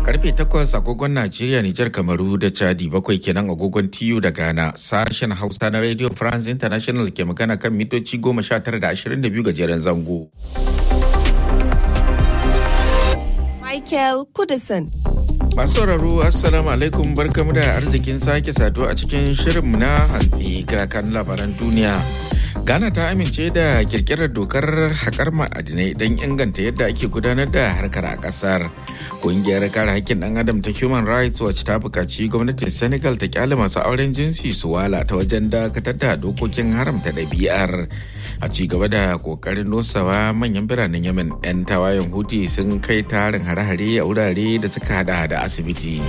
karfe 8 agogon Najeriya, Nijar, Kamaru da Chadi bakwai kenan agogon TU da Ghana. Sashen Hausa na Radio France International ke magana kan mitoci 19 da 22 gajeren zango. Michael Kudison. Masu sauraro Assalamu alaikum barkamu da arzikin sake saduwa a cikin shirinmu na hantsi ga kan labaran duniya. Ghana ta amince da kirkirar dokar haƙar ma'adinai don inganta yadda ake gudanar da harkar a ƙasar. Ƙungiyar kare haƙƙin ɗan adam ta Human Rights Watch ta buƙaci gwamnatin Senegal ta kyale masu auren jinsi su wala ta wajen dakatar da dokokin haramta ɗabi'ar. A ci gaba da ƙoƙarin nosawa manyan biranen Yemen 'yan tawayen Houthi sun kai tarin hare-hare a wurare da suka hada da asibiti.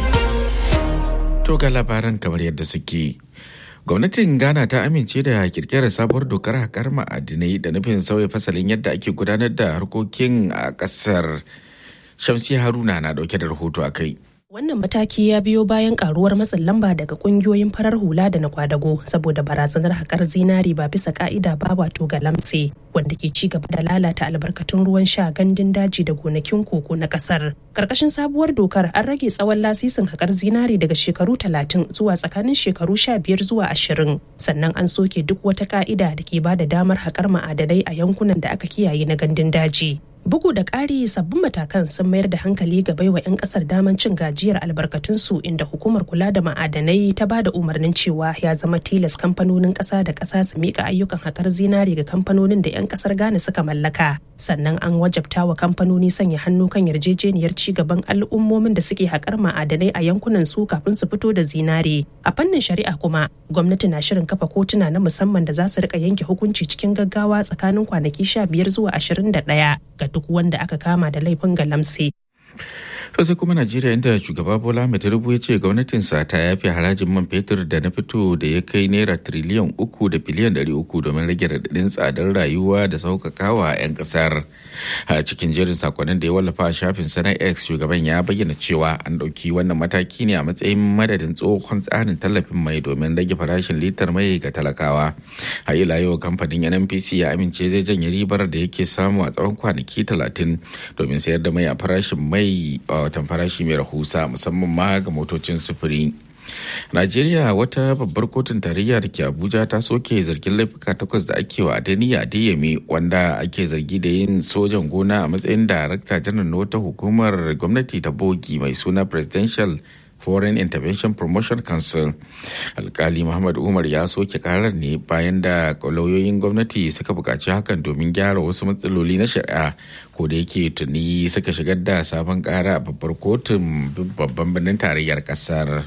To ga labaran kamar yadda suke. gwamnatin ghana ta amince da kirkirar sabuwar dokar haƙar ma'adinai da nufin sauya fasalin yadda ake gudanar da harkokin a ƙasar shamsi haruna na dauke da rahoto a kai Wannan mataki ya biyo bayan karuwar matsin lamba daga kungiyoyin farar hula da na kwadago saboda barazanar haƙar zinari ba bisa ka'ida ba wato ga lamse wanda ke ci gaba da lalata albarkatun ruwan sha gandun daji da gonakin koko na ƙasar. Karkashin sabuwar dokar an rage tsawon lasisin haƙar zinari daga shekaru talatin zuwa tsakanin shekaru sha biyar zuwa ashirin sannan an soke duk wata ka'ida da ke ba da damar haƙar ma'adanai a yankunan da aka kiyaye na gandun daji. Bugu da ƙari sabbin matakan sun mayar da hankali ga baiwa 'yan ƙasar daman cin gajiyar albarkatunsu inda hukumar kula da ma'adanai ta ba da umarnin cewa ya zama tilas kamfanonin ƙasa da ƙasa su miƙa ayyukan haƙar zinari ga kamfanonin da 'yan ƙasar Ghana suka mallaka. Sannan an wajabta wa kamfanoni sanya hannu kan yarjejeniyar ci gaban al'ummomin da suke haƙar ma'adanai a yankunan su kafin su fito da zinari. A fannin shari'a kuma gwamnati na shirin kafa kotuna na musamman da za su rika yanke hukunci cikin gaggawa tsakanin kwanaki sha biyar zuwa ashirin da ɗaya ga duk wanda aka kama da laifin galamse. To sai kuma Najeriya inda shugaba Bola Ahmed Tinubu ya ce gwamnatinsa ta yafe harajin man fetur da na fito da ya kai naira tiriliyan uku da biliyan ɗari uku domin rage raɗaɗin tsadar rayuwa da sauƙaƙawa 'yan ƙasar. A cikin jerin sakonnin da ya wallafa a shafin sanar X shugaban ya bayyana cewa an ɗauki wannan mataki ne a matsayin madadin tsohon tsarin tallafin mai domin rage farashin litar mai ga talakawa. A ila yau kamfanin NNPC ya amince zai janye ribar da yake samu a tsawon kwanaki talatin domin sayar da mai a farashin mai watan farashi mai rahusa musamman ma ga motocin sufuri. Najeriya wata babbar kotun tarayya da ke Abuja ta soke zargin laifuka takwas da ake wa Adeni Adeyemi wanda ake zargi da yin sojan gona a matsayin darakta janar na wata hukumar gwamnati ta bogi mai suna Presidential Foreign Intervention Promotion Council. Alkali Muhammad Umar ya soke karar ne bayan da lauyoyin gwamnati suka buƙaci hakan domin gyara wasu matsaloli na shari'a ko da yake tuni suka shigar da sabon ƙara a babbar kotun babban birnin tarayyar ƙasar.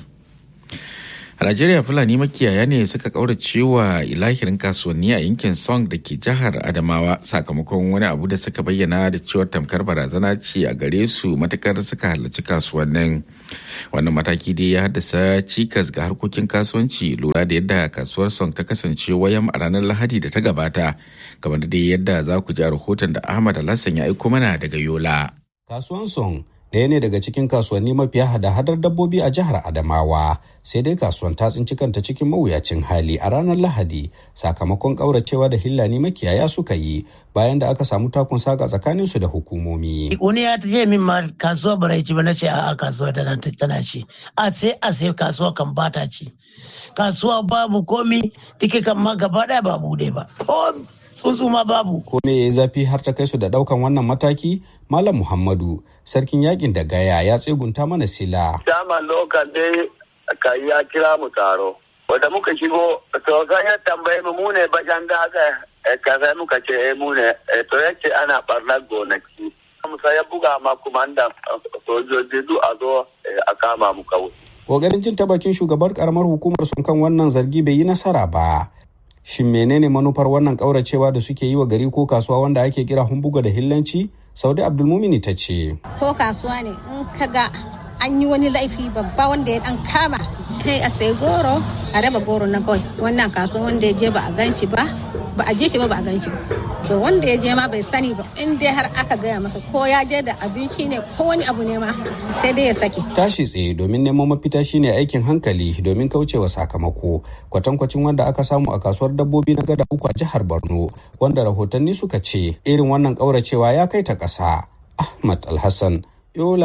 a najeriya fulani makiyaya ne suka kaurace wa ilahirin kasuwanni a yankin song da ke jihar adamawa sakamakon wani abu da suka bayyana da cewar tamkar barazana ce a gare su matukar suka halarci kasuwannin wannan mataki dai ya haddasa cikas ga harkokin kasuwanci lura da yadda kasuwar song ta kasance wayan a ranar lahadi da ta gabata kamar da yadda za ku ji a rahoton da ahmad alhassan ya aiko mana daga yola kasuwan song ɗaya ne daga cikin kasuwanni mafiya hada-hadar dabbobi a jihar Adamawa sai dai kasuwan ta tsinci kanta cikin mawuyacin hali a ranar Lahadi sakamakon ƙauracewa da hillani makiyaya suka yi bayan da aka samu takun saka tsakanin su da hukumomi. Wani ya ce min ma kasuwa bara ci ba na ce a kasuwa tana tana ci a sai a sai kasuwa kan bata ci kasuwa babu komi tike kan ma gaba ɗaya ba bude ba ko tsuntsu ma babu. Ko me ya zafi har ta kai su da daukan wannan mataki? Malam Muhammadu, sarkin yakin da gaya ya tsegunta mana sila. Dama lokal dai ka ya kira mu taro. Wanda muka shigo, to ka ya tambaye mu mu ne bajan da haka kaza muka ce eh mu ne to yace ana barnar gonaki. Musa ya buga ma kumandan sojoji duk a zo a kama mu kawai. Kogarin jin ta bakin shugabar karamar hukumar sun kan wannan zargi bai yi nasara ba. Shin menene manufar wannan kauracewa da suke yi wa gari ko kasuwa wanda ake kira humbuga da hillanci? Saudi Abdulmumini ta ce. Ko kasuwa ne in ka ga an yi wani laifi babba wanda ya dan kama kai a sai goro a raba goro na kawai wannan kasuwa wanda ya je ba a ganci ba ba a je shi ba ba a ganci ba to wanda ya je ma bai sani ba in dai har aka gaya masa ko ya je da abinci ne ko wani abu ne ma sai dai ya sake Tashi tsaye domin neman mafita shine aikin hankali domin kaucewa sakamako kwatankwacin wanda aka samu a kasuwar dabbobi na gada uku a jihar Borno wanda rahotanni suka ce irin wannan kauracewa ya kai ta ƙasa. Ahmad Alhassan Yola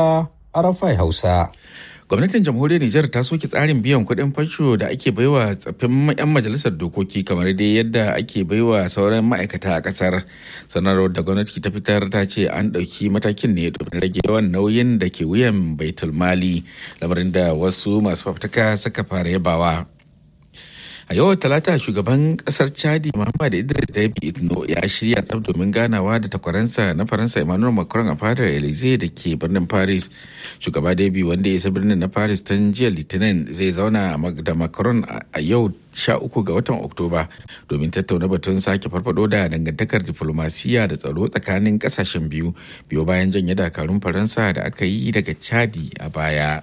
arafai hausa gwamnatin jamhuriyar Nijar ta soke tsarin biyan kuɗin fasho da ake baiwa tsaffin 'yan majalisar dokoki kamar dai yadda ake baiwa sauran ma'aikata a ƙasar sanarwar da gwamnati ta fitar ta ce an ɗauki matakin ne domin rage yawan nauyin da ke wuyan baitul mali lamarin da wasu masu fafutuka suka fara yabawa a yau talata shugaban kasar chadi muhammad idris debi itno ya shirya tsab domin ganawa da takwaransa na faransa emmanuel macron a fadar elysee da ke birnin paris shugaba debi wanda ya isa birnin na paris tun jiya litinin zai zauna da macron a yau sha uku ga watan oktoba domin tattauna batun sake farfado da dangantakar diflomasiyya da tsaro tsakanin kasashen biyu biyo bayan janye dakarun faransa da aka yi daga chadi a baya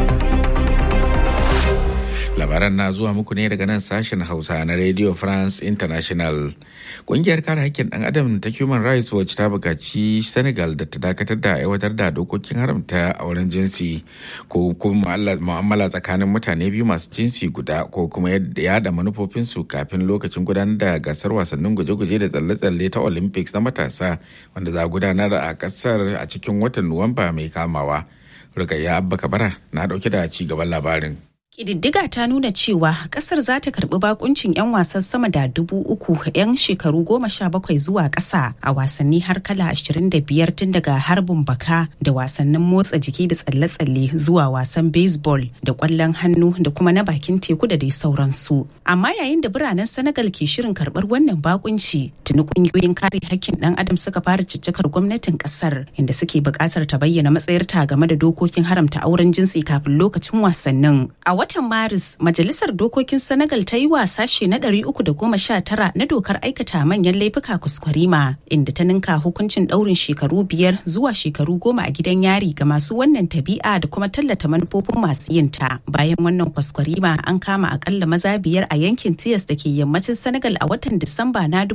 labaran na zuwa muku ne daga nan sashen hausa na radio france international ƙungiyar kare haƙƙin ɗan adam ta human rights watch ta buƙaci senegal da ta dakatar da aiwatar da dokokin haramta auren jinsi ko kuma mu'amala tsakanin mutane biyu masu jinsi guda ko kuma yada manufofinsu kafin lokacin gudanar da gasar wasannin guje-guje da tsalle-tsalle ta olympics na matasa wanda za a gudanar a ƙasar a cikin watan nuwamba mai kamawa rukayya abba kabara na ɗauke da ci gaban labarin Ƙididdiga ta nuna cewa ƙasar za ta karɓi bakuncin 'yan wasan sama da dubu uku 'yan shekaru goma sha bakwai zuwa ƙasa a wasanni har kala ashirin da biyar tun daga harbin baka da wasannin motsa jiki da tsalle-tsalle zuwa wasan baseball da ƙwallon hannu da kuma na bakin teku da dai sauransu. Amma yayin da biranen Senegal ke shirin karɓar wannan bakunci, tuni ƙungiyoyin kare hakkin ɗan adam suka fara ciccikar gwamnatin ƙasar inda suke buƙatar ta bayyana matsayarta game da dokokin haramta auren jinsi kafin lokacin wasannin. A watan maris majalisar dokokin senegal ta yi wa sashe na 319 na dokar aikata manyan laifuka kuskurima inda ta ninka hukuncin daurin shekaru biyar zuwa shekaru goma a gidan yari ga masu wannan tabi'a da kuma tallata manufofin masu yin ta bayan wannan kuskurima an kama akalla maza biyar a yankin tiyas da ke yammacin senegal a watan disamba na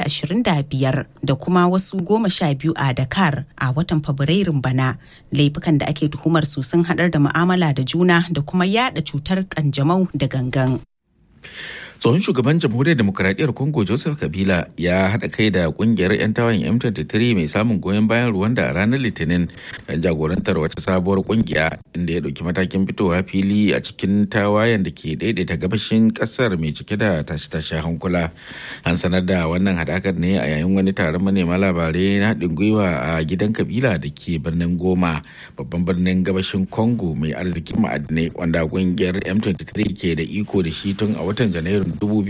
2025 da kuma wasu goma sha biyu a dakar a watan fabrairun bana laifukan da ake tuhumar su sun haɗar da mu'amala da juna da kuma yada cutar kanjamau da gangan. tsohon shugaban jamhuriyar demokuraɗiyyar congo joseph kabila ya haɗa kai da ƙungiyar 'yan tawayen m23 mai samun goyon bayan rwanda a ranar litinin don jagorantar wata sabuwar ƙungiya inda ya ɗauki matakin fitowa fili a cikin tawayen da ke daidaita gabashin ƙasar mai cike da tashe-tashe hankula an sanar da wannan haɗakar ne a yayin wani taron manema labarai na haɗin gwiwa a gidan kabila da ke birnin goma babban birnin gabashin congo mai arzikin ma'adinai wanda ƙungiyar m23 ke da iko da shi tun a watan janairu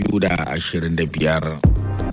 2025.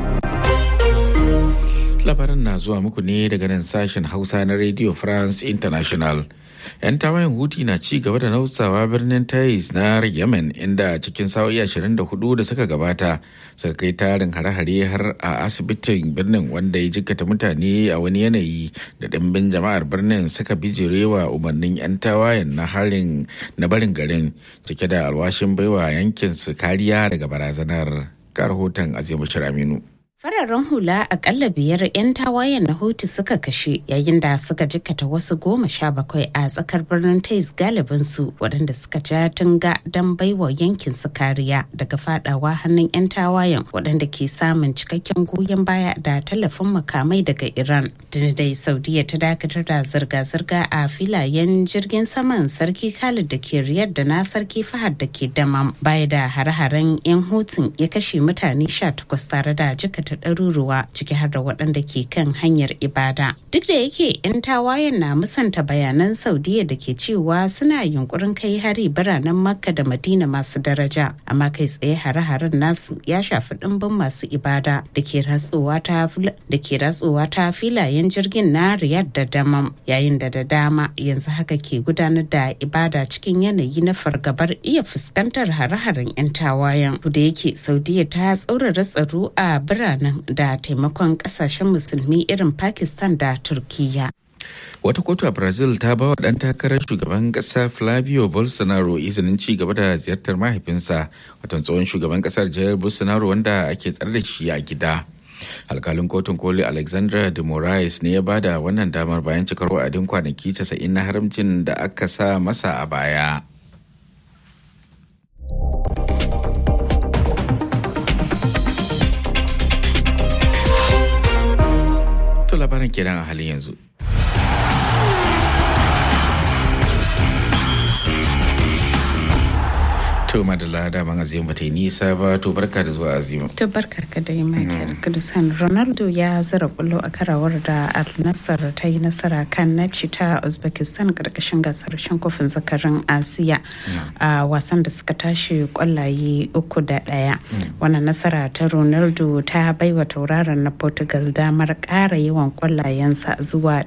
Labaran na zuwa muku ne daga nan sashen Hausa na Radio France International. 'Yan tawayen Huti na ci gaba da nausawa birnin Taiz na Yemen inda cikin sa'o'i 24 da suka gabata suka kai tarin hare-hare har a asibitin birnin wanda ya jikkata mutane a wani yanayi da ɗimbin jama'ar birnin suka bijirewa umarnin 'yan tawayen na harin na barin garin cike da alwashin baiwa yankin su kariya daga barazanar ga rahoton Azima Aminu. Fararen hula akalla biyar 'yan tawayen na Houthi suka kashe yayin da suka jikkata wasu goma sha bakwai a tsakar birnin Tais galibin su waɗanda suka ja tunga don baiwa yankin su kariya daga fadawa hannun 'yan tawayen waɗanda ke samun cikakken goyon baya da tallafin makamai daga Iran. dai Saudiya ta dakatar da zirga-zirga a filayen jirgin saman Sarki Khalid da ke Riyadh da na Sarki Fahad da ke Damam baya da hare-haren 'yan Houthi ya kashe mutane 18 tare da jikata ta ɗaruruwa ciki har da waɗanda ke kan hanyar ibada duk da yake 'yan tawayen na musanta bayanan saudiya da ke cewa suna yunkurin kai hari biranen makka da madina masu daraja amma kai tsaye hare-haren nasu ya shafi ɗimbin masu ibada da ke ratsowa ta filayen jirgin na riyad da damam yayin da da dama yanzu haka ke gudanar da ibada cikin yanayi na fargabar iya fuskantar hare-haren 'yan tawayen da yake saudiya ta tsaurara tsaro a biranen nan da taimakon kasashen musulmi irin pakistan da turkiya wata kotu a brazil ta ba wa ɗan takarar shugaban ƙasa flavio bolsonaro izinin ci gaba da ziyartar mahaifinsa watan tsohon shugaban ƙasar jair bolsonaro wanda ake tsare da shi a gida alkalin kotun koli alexandra de moraes ne ya bada wannan damar bayan cikar wa'adin kwanaki 90 na haramcin da aka sa masa a baya to labarin kenan a halin yanzu To madalla daman azima bata yi nisa ba to barka da zuwa azima. To barkar ka dai Michael Kudusan Ronaldo ya zira kullo a karawar da Al Nassr ta yi nasara kan Nafci ta Uzbekistan karkashin gasar shan kofin zakarin Asiya a wasan da suka tashi kwallaye uku da daya. Wannan nasara ta Ronaldo ta baiwa tauraron na Portugal damar kara yawan kwallayensa zuwa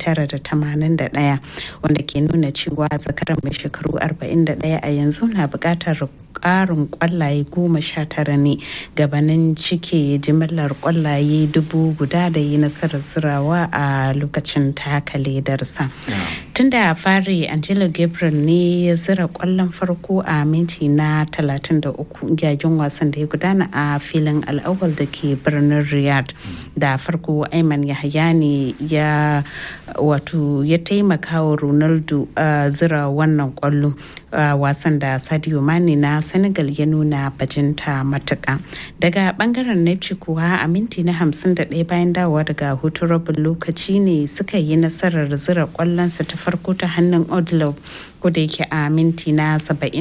981 wanda ke nuna cewa zakaran mai shekaru 41 a yanzu na bukatar karin kwallaye goma sha tara ne gabanin cike jimillar kwallaye dubu guda da yi nasarar zirawa a lokacin taka ledarsa tun da fari angelo gabriel ne ya zira kwallon farko a minti na 33 yayin wasan da ya gudana a filin al'awal da ke birnin riyadh da farko aiman yahaya ne ya wato ya taimaka wa ronaldo a zira wannan kwallo wasan da sadio mane na senegal ya nuna bajinta matuka daga bangaren nepci kuwa a minti na 51 bayan dawowa daga hutun rabin lokaci ne suka yi nasarar zira kwallonsa ta farko ta hannun odlow da yake a minti na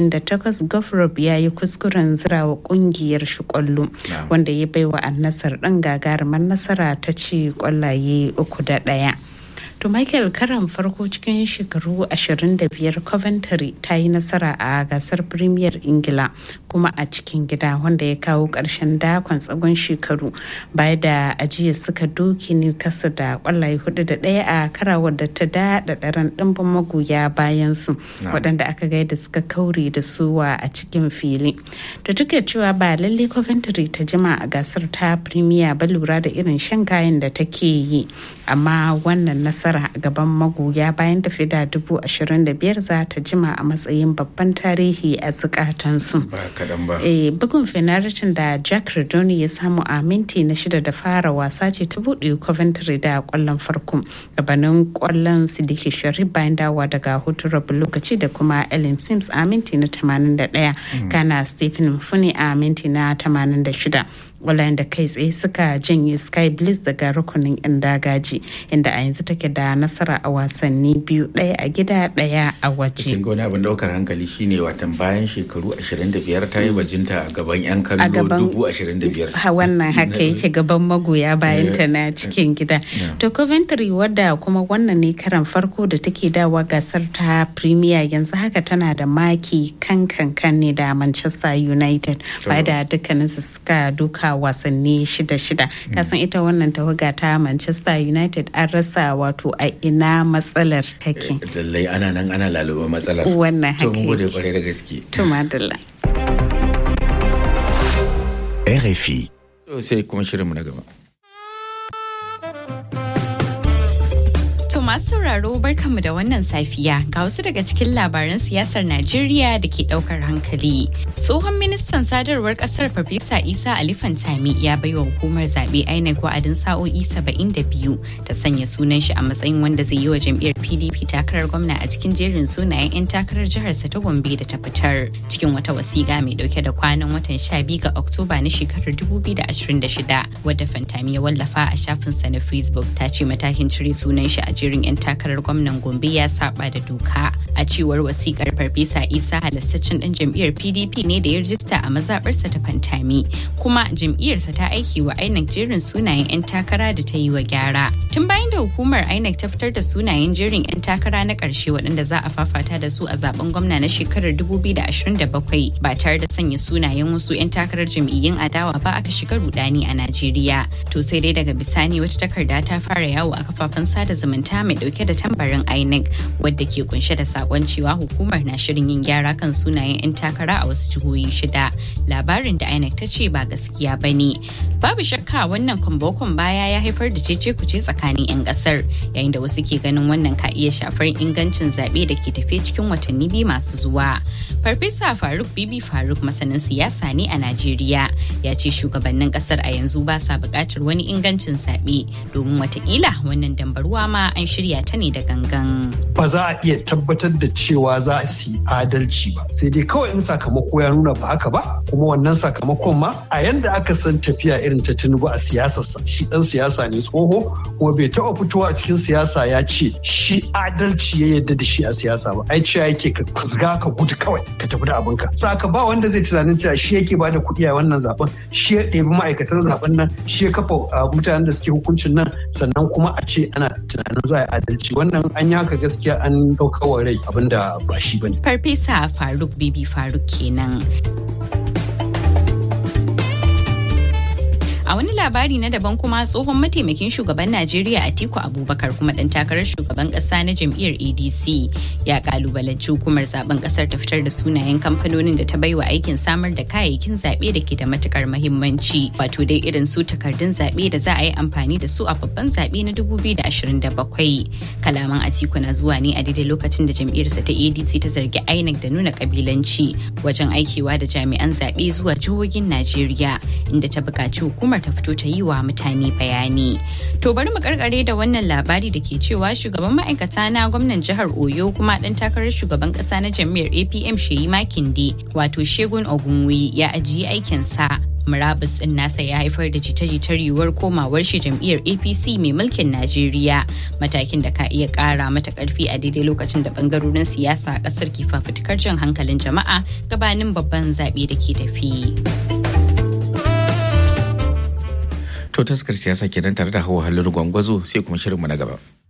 78 gofrob ya yi kuskuren zirawa kungiyar shi kwallo wanda ya baiwa annasar ɗan gagarumar nasara ta ci kwallaye uku da ɗaya. To Michael karan farko cikin shekaru 25 Coventry ta yi nasara a gasar Premier Ingila kuma a cikin gida wanda ya kawo ƙarshen dakon tsagon shekaru baya da ajiya suka doki Newcastle da kwallaye hudu da ɗaya a karawar da ta daɗa ɗaran ɗimbin magoya bayan su waɗanda aka gaida suka kaure da suwa a cikin fili. Da duk da cewa ba lalle Coventry ta jima a gasar ta Premier ba lura da irin shan kayan da take yi amma wannan nasara nasara a gaban magoya bayan tafi da dubu ashirin da biyar za ta jima a matsayin babban tarihi a zukatansu. bugun fenaritin da jack redoni ya samu a minti na shida da fara wasa ce ta buɗe coventry da kwallon farko gabanin kwallon sidiki sharif bayan dawa daga hutun rabin lokaci da kuma ellen sims a minti na 81 kana stephen funi a minti na 86 waɗanda kai tsaye suka janye sky blues daga rukunin 'yan dagaji inda a yanzu take da nasara a wasanni biyu ɗaya a gida ɗaya a waje. Cikin wani abin daukar hankali shine watan bayan shekaru 25 ta yi bajinta a gaban 'yan kallo dubu 25. Wannan haka yake gaban magoya bayan ta na cikin gida. To Coventry wadda kuma wannan ne karan farko da take dawa gasar ta Premier yanzu haka tana da maki kan kan ne da Manchester United ba da dukkaninsu suka duka wasanni shida-shida kasan ita wannan tawaga ta manchester united an rasa wato a ina matsalar take lallai ana nan ana laluba matsalar wannan haka to mun gode kwarai da gaske to madalla RFI to sai kuma shirinmu na gaba To masu sauraro barkanmu da wannan safiya ga wasu daga cikin labaran siyasar Najeriya da ke daukar hankali. Tsohon ministan sadarwar kasar Farfesa Isa Ali Fantami ya baiwa hukumar zaɓe INEC wa'adin sa'o'i 72 ta sanya sunan shi a matsayin wanda zai yi wa jam'iyyar PDP takarar gwamna a cikin jerin sunayen 'yan takarar jiharsa ta Gombe da ta fitar. Cikin wata wasiƙa mai dauke da kwanan watan 12 ga Oktoba na shekarar 2026 wadda Fantami ya wallafa a shafinsa na Facebook ta ce matakin cire sunan shi a jerin 'yan takarar gwamnan gombe ya saba da doka a cewar wasikar farfesa isa halastaccen dan jam'iyyar pdp ne da ya rijista a mazaɓarsa ta fantami kuma jam'iyyarsa ta aiki wa inec jerin sunayen 'yan takara da ta yi wa gyara tun bayan da hukumar inec ta fitar da sunayen jerin 'yan takara na ƙarshe waɗanda za a fafata da su a zaben gwamna na shekarar 2027 ba tare da sanya sunayen wasu 'yan takarar jam'iyyun adawa ba aka shiga rudani a najeriya to sai dai daga bisani wata takarda ta fara yawo a kafafen sada zumunta mai dauke da tambarin INEC wadda ke kunshe da sakon cewa hukumar na shirin yin gyara kan sunayen 'yan takara a wasu jihohi shida. Labarin da INEC ta ce ba gaskiya ba ne. Babu shakka wannan kwambokon baya ya haifar da cece kuce tsakanin 'yan kasar yayin da wasu ke ganin wannan ka iya shafar ingancin zaɓe da ke tafe cikin watanni biyu masu zuwa. Farfesa Faruk Bibi Faruk masanin siyasa ne a Najeriya ya ce shugabannin kasar a yanzu ba sa buƙatar wani ingancin zaɓe domin watakila wannan dambaruwa ma an shirya ta ne da gangan. Ba za a iya tabbatar da cewa za su yi adalci ba. Sai dai kawai in sakamako ya nuna ba haka ba kuma wannan sakamakon ma a yanda aka san tafiya irin ta Tinubu a siyasarsa shi dan siyasa ne tsoho kuma bai taɓa fitowa a cikin siyasa ya ce shi adalci ya yadda da shi a siyasa ba ai cewa yake ka kuzga ka gudu kawai ka tafi da abinka saka ba wanda zai tunanin cewa shi yake bada kuɗi a wannan zaben shi ya ɗebi ma'aikatan zaben nan shi ya kafa mutanen da suke hukuncin nan sannan kuma a ce ana tunanin za a adalci wannan an yi haka gaskiya an ɗaukawa rai abinda ba shi bane. Farfesa Faruk Bibi Faruk kenan. A wani labari na daban kuma tsohon mataimakin shugaban Najeriya Atiku Abubakar kuma dan takarar shugaban kasa na jam'iyyar ADC ya kalubalanci hukumar zaben kasar ta fitar da sunayen kamfanonin da ta baiwa aikin samar da kayayyakin zaɓe da ke da matukar mahimmanci wato dai irin su takardun zaɓe da za a yi amfani da su a babban zaɓe na 2027. Kalaman Atiku na zuwa ne a daidai lokacin da jam'iyyarsa ta ADC ta zargi INEC da nuna kabilanci wajen aikewa da jami'an zaɓe zuwa jihohin Najeriya inda ta buƙaci hukumar ta fito ta yi wa mutane bayani. To bari mu karkare da wannan labari da ke cewa shugaban ma'aikata na gwamnan jihar Oyo kuma dan takarar shugaban kasa na jami'ar APM Sheyi Makinde wato Shegun Ogunwi ya ajiye aikinsa murabus din nasa ya haifar da jita-jitar yiwuwar komawar shi jam'iyyar apc mai mulkin najeriya matakin da ka iya kara mata karfi a daidai lokacin da bangarorin siyasa a kasar ke fafutukar jan hankalin jama'a gabanin babban zaɓe da ke tafi. To taskar siyasa kenan tare da hawa halin gwangwazo sai kuma shirinmu na gaba.